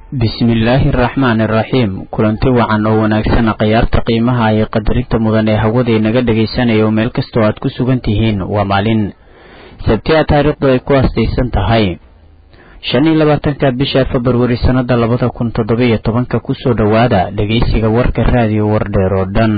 bismillaahi araxmaani araxiim kulanti wacan oo wanaagsan khiyaarta qiimaha iyo qadarinta mudan ee hawada inaga dhegaysanaya oo meel kastoo aad ku sugan tihiin waa maalin sabtiya taariikhdu ay ku aastaysan tahay shan iyo labaatanka bisha februari sannada labada kun toddoba-iyo tobanka kusoo dhowaada dhegaysiga warka raadiyo wardheer oo dhan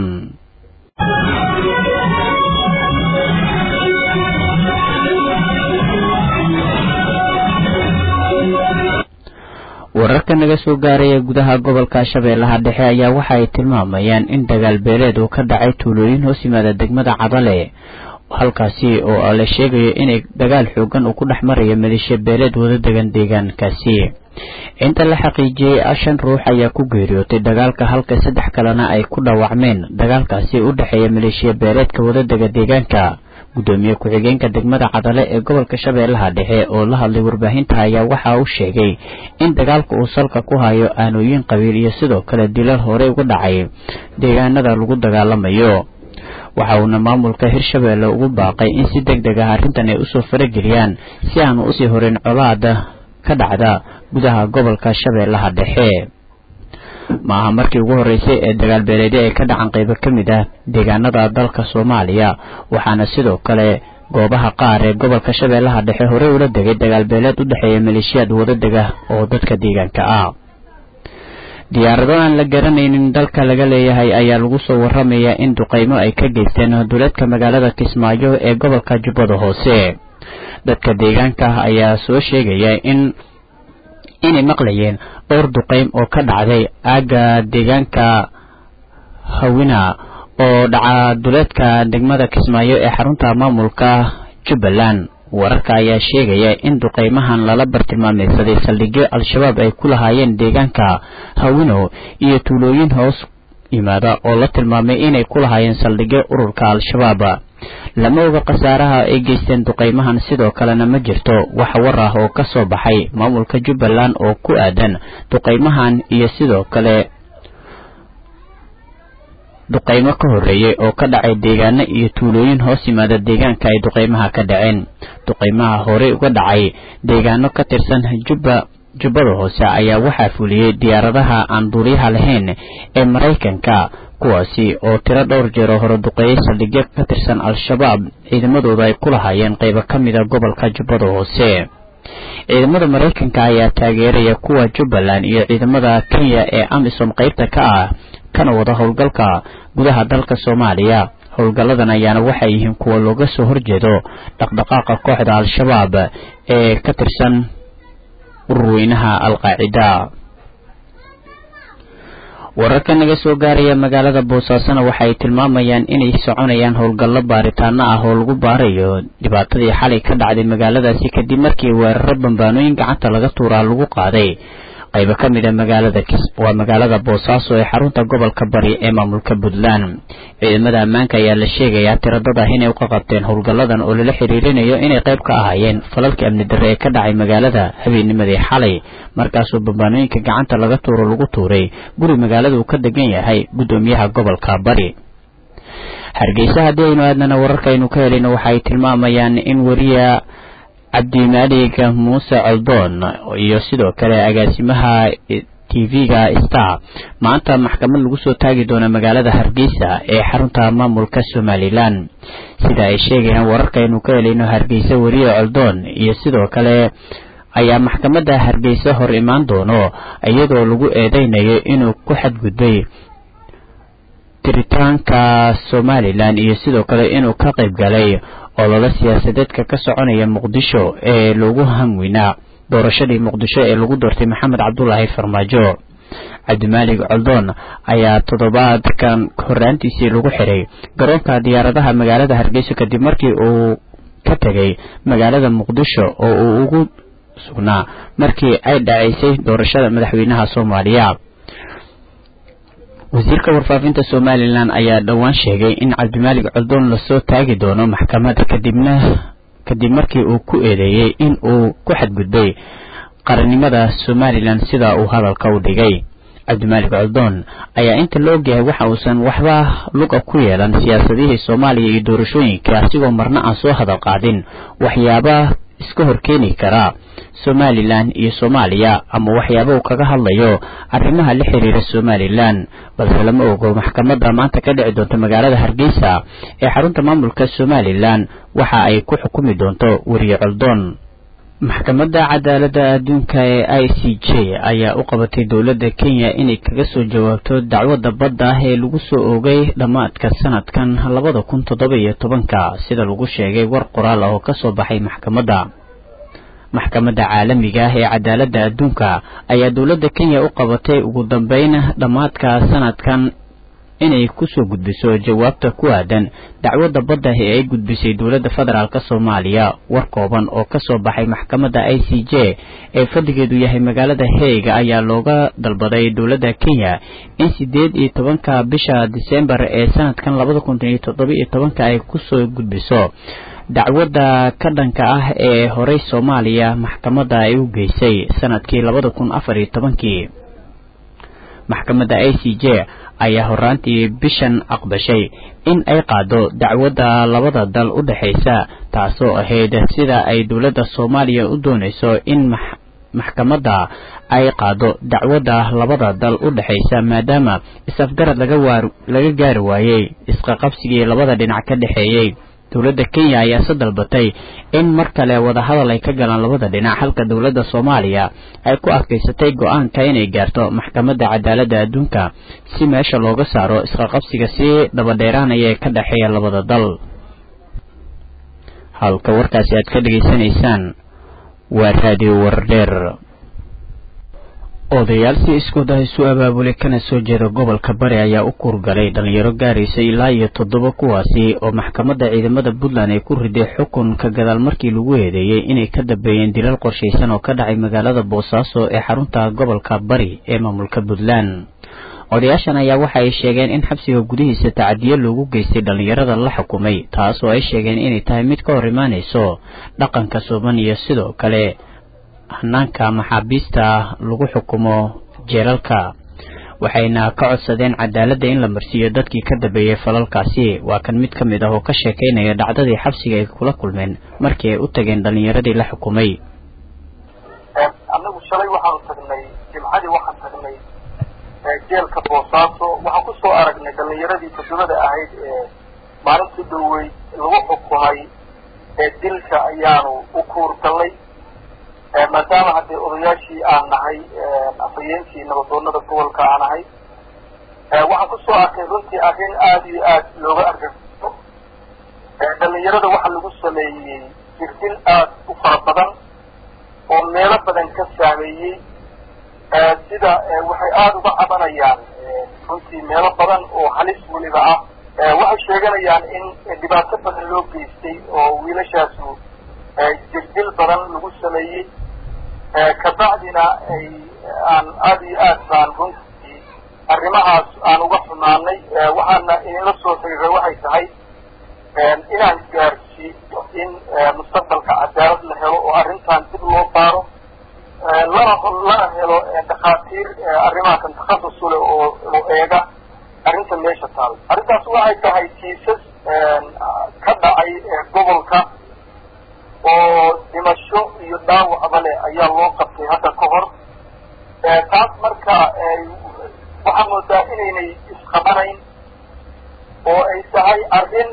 wararka naga soo gaaraya gudaha gobolka shabeellaha dhexe ayaa waxa ay tilmaamayaan in dagaal beeleed uu ka dhacay tuulooyin hoos yimaada degmada cadale halkaasi oo la sheegayo inay dagaal xoogan uu ku dhex marayo maleeshiya beeleed wada degan deegaankaasi inta la xaqiijiyey shan ruux ayaa ku geeriyootay dagaalka halka saddex kalena ay ku dhaawacmeen dagaalkaasi u dhexeeya maleeshiya beeleedka wadadega deegaanka gudoomiye ku-xigeenka degmada cadale ee gobolka shabeellaha dhexe oo la hadlay warbaahinta ayaa waxa uu sheegay in dagaalka uu salka ku hayo aanooyin qabiil iyo sidoo kale dilal horey uga dhacay deegaanada lagu dagaalamayo waxa uuna maamulka hirshabeelle ugu baaqay in si deg deg ah arrintan ay usoo farageliyaan si aanu usii horeyn colaada ka dhacda gudaha gobolka shabeellaha dhexe ma aha markii ugu horreysay ee dagaal beeleedyo ay ka dhacan qaybo ka mid ah deegaanada dalka soomaaliya waxaana sidoo kale goobaha qaar ee gobolka shabeellaha dhexe horey ula degay dagaal beeleed u dhexeeya maleeshiyaad wadadega oo dadka deegaanka ah diyaarado aan la garanaynin dalka laga leeyahay ayaa lagu soo waramayaa in duqaymo ay ka geysteen duleedka magaalada kismaayo ee gobolka jubbada hoose dadka deegaanka ayaa soo sheegaya in inay maqlayeen dhowr duqaym oo ka dhacday aagga deegaanka hawina oo dhaca duleedka degmada kismaayo ee xarunta maamulka jubbaland wararka ayaa sheegaya in duqaymahan lala bartilmaameysaday saldhigyo al-shabaab ay ku lahaayeen deegaanka hawino iyo tuulooyin hoos yimaada oo la tilmaamay inay ku lahaayeen saldhigyo ururka al-shabaab lama oga khasaaraha ay geysteen duqaymahan sidoo kalena ma jirto wax war ah oo ka soo baxay maamulka jubbaland oo ku aadan duqaymahan iyo sidoo kale duqaymo ka horreeyey oo ka dhacay deegaano iyo tuulooyin hoos yimaada deegaanka ay duqaymaha ka dhaceen duqaymaha horey uga dhacay deegaano ka tirsan jubba jubbada hoose ayaa waxaa fuliyey diyaaradaha aan duuliyaha lahayn ee maraykanka kuwaasi oo tiro dhowr jeeroo hore duqeeyey saldhigyo ka tirsan al-shabaab ciidamadooda ay ku lahaayeen qaybo ka mida gobolka jubbada hoose ciidamada maraykanka ayaa taageeraya kuwa jubbaland iyo ciidamada kenya ee amisom qaybta ka ah kana wada howlgalka gudaha dalka soomaaliya howlgalladan ayaana waxay yihiin kuwa looga soo horjeedo dhaqdhaqaaqa kooxda al-shabaab ee ka tirsan ururweynaha al-qaacida wararka naga soo gaaraya magaalada boosaasona waxay tilmaamayaan inay soconayaan howlgallo baaritaano ah oo lagu baarayo dhibaatadii xalay ka dhacday magaaladaasi kadib markii weeraro bambaanooyin gacanta laga tuuraa lagu qaaday qaybo ka mid a magaalada waa magaalada boosaaso ee xarunta gobolka bari ee maamulka puntland ciidamada ammaanka ayaa la sheegayaa tiradad ah inay uka qabteen howlgalladan oo lala xiriirinayo inay qayb ka ahaayeen falalkii amni darre ee ka dhacay magaalada habeennimadii xalay markaasoo bambaanooyinka gacanta laga tuuro lagu tuuray guri magaalada uu ka degan yahay guddoomiyaha gobolka bari hargeysa haddii aynu aadnana wararkaaynu ka helayno waxaay tilmaamayaan in weriya cabdimaalig muuse coldoon iyo sidoo kale agaasimaha tv-ga star maanta maxkamad lagu soo taagi doono magaalada hargeysa ee xarunta maamulka somalilan sida ay sheegayaan wararkaynu ka helayno hargeysa weriye coldoon iyo sidoo kale ayaa maxkamadda hargeysa hor imaan doono iyadoo lagu eedeynayo inuu ku xadgudbay tiritaanka somalilan iyo sidoo kale inuu ka qayb galay ololo siyaasadeedka ka soconaya muqdisho ee lagu hamwinaa doorashadii muqdisho ee lagu doortay maxamed cabdulaahi farmaajo cabdimaalig coldoon ayaa toddobaadkan horraantiisii lagu xiray garoonka diyaaradaha magaalada hargeysa kadib markii uu ka tegay magaalada muqdisho oo uu ugu sugnaa markii ay dhacaysay doorashada madaxweynaha soomaaliya wasiirka warfaafinta somalilan ayaa dhowaan sheegay in cabdimaalig coldoon lasoo taagi doono maxkamada kadibna kadib markii uu ku eedeeyey in uu ku xadgudbay qarannimada somalilan sida uu hadalka u dhigay cabdimaalig coldoon ayaa inta la ogyahay waxa uusan waxba luga ku yeelan siyaasadihii soomaaliya iyo doorashooyinka asigoo marna aan soo hadal qaadin waxyaaba iska horkeeni kara somalilan iyo soomaaliya ama waxyaaba uu kaga hadlayo arrimaha la xiriira somalilan balse lama ogo maxkamadda maanta ka dhici doonta magaalada hargeysa ee xarunta maamulka somalilan waxa ay ku xukumi doonto weriye coldoon maxkamadda cadaaladda adduunka ee i c j ayaa u qabatay dowladda kenya inay kaga soo jawaabto dacwadda badda ah ee lagu soo oogay dhammaadka sanadkan labada kun toddoba iyo tobanka sida lagu sheegay war qoraal ah oo ka soo baxay maxkamadda maxkamadda caalamiga ah ee cadaaladda adduunka ayaa dowladda kenya u qabatay ugu dambeyn dhammaadka sanadkan inay kusoo gudbiso jawaabta ku aadan dacwadda badda ee ay gudbisay dowladda federaalk soomaaliya war kooban oo kasoo baxay maxkamadda i c j ee fadligeedu yahay magaalada heega ayaa looga dalbaday dowladda kenya in sideed iyo tobanka bisha disembar ee sanadkan labada kun iyo toddoba iyo tobanka ay kusoo gudbiso dacwadda ka dhanka ah ee horey soomaaliya maxkamadda ay u geysay sanadkii labada kun afar iyo tobankii maxkamadda i c j ayaa horaantii bishan aqbashay in ay qaado dacwadda labada dal u dhexaysa taasoo ahayd sida ay dowladda soomaaliya u doonayso in maxkamadda ay qaado dacwadda labada dal u dhexaysa maadaama is-afgarad laga gaari waayey isqaqabsigii labada dhinac ka dhexeeyey dowladda kenya ayaa se dalbatay in mar kale wadahadal ay ka galaan labada dhinac halka dowladda soomaaliya ay ku adkaysatay go-aanka inay gaarto maxkamadda cadaaladda adduunka si meesha looga saaro isqaqabsiga sii dabadheeraanaya ee ka dhexeeya labada dal halka warkaasi aad ka dhegaysanaysaan waa raadiyo wardheer odayaal si iskooda isu abaabulay kana soo jeeda gobolka bari ayaa u kuurgalay dhalinyaro gaaraysa ilaa iyo toddoba kuwaasi oo maxkamadda ciidamada puntland ay ku riday xukun ka gadaal markii lagu eedeeyey inay ka dambeeyeen dilal qorshaysan oo ka dhacay magaalada boosaaso ee xarunta gobolka bari ee maamulka puntland odayaashan ayaa waxa ay sheegeen in xabsiga gudihiisa tacadiyo loogu geystay dhallinyarada la xukumay taas oo ay sheegeen inay tahay mid ka hor imaanayso dhaqanka suuban iyo sidoo kale hanaanka maxaabiista lagu xukumo jeelalka waxayna ka codsadeen cadaaladda in la marsiiyo dadkii ka dambeeyey falalkaasi waa kan mid ka mid ah oo ka sheekaynaya dhacdadii xabsiga ay kula kulmeen markii ay u tageen dhallinyaradii la xukumay annagu shalay waxaanu tagnay jimcadii waxaan tagnay jeelka boosaaso waxaan kusoo aragnay dhallinyaradii todobada ahayd ee maalintii dhowey lagu xukumay ee dilka ayaanu u kuurgallay maadaama haddee odayaashii aan nahay afhayeenkii nabadoonada gobolka aan ahay waxaan kusoo arkay runtii arrin aada iyo aad looga argagixo dhalinyarada waxaa lagu sameeyey jirdil aad u fara badan oo meelo badan ka saameeyey sida waxay aada uga cabanayaan runtii meelo badan oo halis weliba ah waxay sheeganayaan in dhibaato badan loo geystay oo wiilashaasu jirdil badan lagu sameeyey kabacdina ay aan aada iyo aad baan runtii arrimahaas aan uga xumaanay waxaana inila soo xiriiray waxay tahay inaan gaarsiiyo in mustaqbalka cadaalad la helo oo arrintan dib loo baaro lana lana helo dhakhaatiir arrimahakan takhasus u leh oo oo eega arrinta meesha taal arrintaas waxay tahay kiisas ka dhacay gobolka oo dhimasho iyo dhaawacba leh ayaa loo qabtay hadda ka hor taas marka waxaa moodaa inaynay isqabanayn oo ay tahay arrin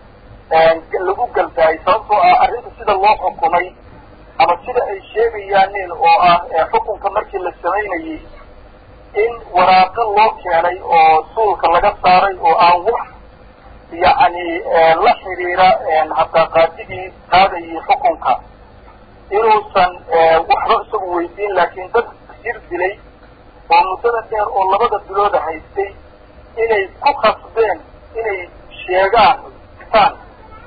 lagu galdaayay sababtoo ah arrinta sida loo xukumay ama sida ay sheegayaanin oo ah xukunka markii la samaynayey in waraaqo loo keenay oo suulka laga saaray oo aan wax yacni la xiriira hataa qaadigii qaadayay xukunka inuusan waxba isagu weydiin laakiin dad jir dilay oo muddada dheer oo labada bilooda haystay inay ku khasbeen inay sheegaan taan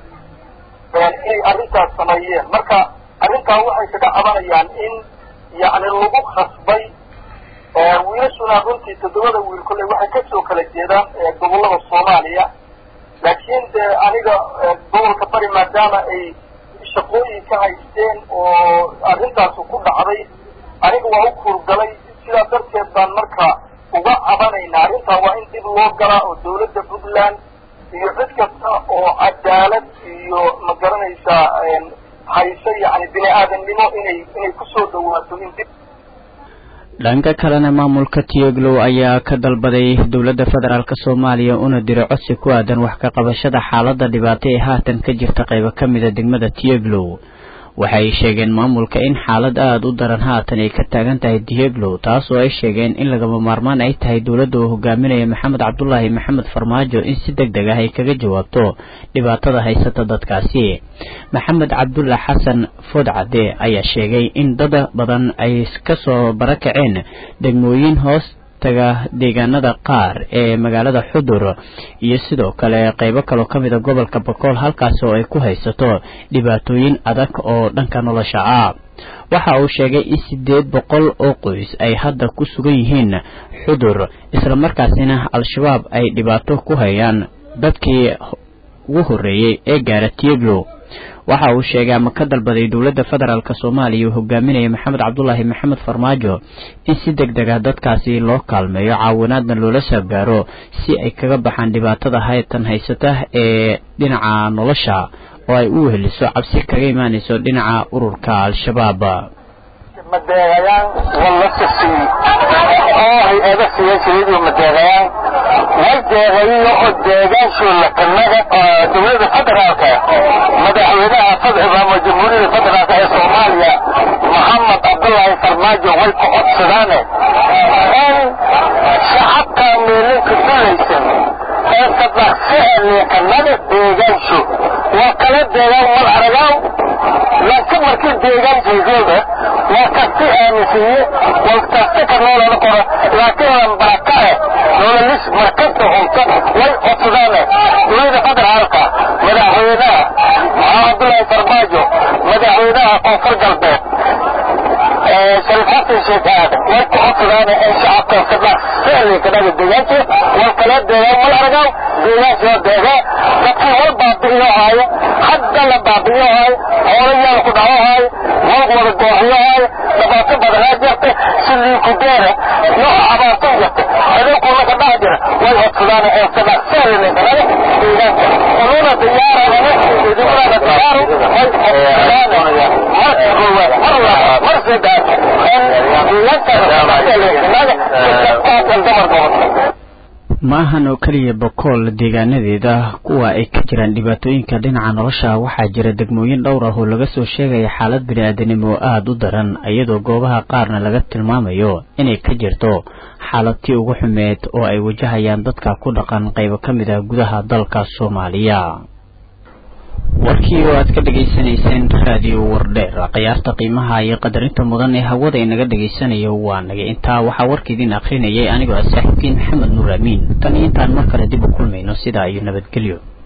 inay arrintaas sameeyeen marka arrintaa waxay kaga cabanayaan in yacni lagu khasbay wiilashuna runtii toddobada wiil kolley waxay kasoo kala jeedaan gobollada soomaaliya laakiin dee aniga gobolka bari maadaama ay shaqooyin ka haysteen oo arrintaasu ku dhacday aniga waa u kuurgalay sidaa darteed baan marka uga cabanaynaa arrintaa waa in dib loo galaa oo dawladda puntland iyo cid kasta oo cadaalad iyo ma garanaysaa hayse yacni bini inay inay kusoo dhawaato in dib dhanka kalena maamulka tieglow ayaa ka dalbaday dowladda federaalk soomaaliya una diray codsi ku aadan wax ka qabashada xaaladda dhibaato ee haatan ka jirta qaybo ka mida degmada tieglow waxay sheegeen maamulka in xaalad aada u daran haatan ay ka taagan tahay dieglow taas oo ay sheegeen in lagama maarmaan ay tahay dowladda uu hogaaminaya maxamed cabdulaahi maxamed farmaajo in si deg deg ah ay kaga jawaabto dhibaatada haysata dadkaasi maxamed cabdulla xasan foodcade ayaa sheegay in dad badan ay kasoo barakaceen degmooyin hoos taga deegaanada qaar ee magaalada xudur iyo sidoo kale qaybo kaloo ka mida gobolka bakool halkaas oo ay ku haysato dhibaatooyin adag oo dhanka nolosha ah waxa uu sheegay in siddeed boqol oo qoys ay hadda ku sugan yihiin xudur islamarkaasina al-shabaab ay dhibaato ku hayaan dadkii ugu horreeyey ee gaara tieglow waxa uu sheegay ama ka dalbaday dowladda federaalk soomaaliya uu hogaaminaya maxamed cabdulaahi maxamed farmaajo in si deg deg ah dadkaasi loo kaalmeeyo caawinaadna loola soo gaaro si ay kaga baxaan dhibaatada haytan haysata ee dhinaca nolosha oo ay u weheliso cabsi kaga imaanayso dhinaca ururka al-shabaab madeegayaan wallasasi oo hay-ada siyaasiyidu madeegayaan wal deegayiyo oo deegaanshuula kanaga dowladda federaalka madaxweynaha fadximaamo jamhuuriyadda federaalka ee soomaaliya maxamed cabdulaahi farmaajo way ku codsadaane in shacabka meelinka dulaysan ee sadaqsiceliya kanaga deegaanshu waa kala deegaan mal aragaaw laakiin markii deegaankaygooda waa kasi aaminsiiye walkasta ka noolana qora laakiin lambaakae noolalis markasta cunto way codsadaane dowladda federaalka madaxweynaha maxamed cabdulaahi farmaajo madaxweynaha koonfur galbeed sharif xasan sheekh aadan way ku codsadaane in shacabka sadaqsiceliya kanaga deegaanka wal kala deegaan mal aragaaw deegaanka waa deegaa dadkii wal baabi'iyo haayo hadda la baabi'iyo haayo hoolayaal ku dhaco haayo moog wada gooxiyo haayo dhibaato badanaa jirta sidii ku deera nooca abaarto jirta adeegkuna ka dhax jira way codsadaan ee sadaqseelina kanaga deegaanka ununa diyaarana idinuna diyaaru way codsadaan marka koowaad mar labaad mar saddex in deegaanka kanaga dadkaasan dumar gobolka ma ahan oo keliya bokool deegaanadeeda kuwa ay ka jiraan dhibaatooyinka dhinaca nolosha waxaa jira degmooyin dhowr ah oo laga soo sheegaya xaalad bini-aadanimo aada u daran iyadoo goobaha qaarna laga tilmaamayo inay ka jirto xaaladtii ugu xumeed oo ay wajahayaan dadka ku dhaqan qaybo ka mid ah gudaha dalka soomaaliya warkii oo aad ka dhegaysanayseen raadiyo wardheer khiyaarta qiimaha iyo qadarinta mudan ee hawada inaga dhegaysanayo waa naga intaa waxaa warka idin akrinayay anigoo ah saaxiibkiin maxamed nuur amiin tan iyo intaan mar kale dib u kulmayno sidaa iyo nabadgelyo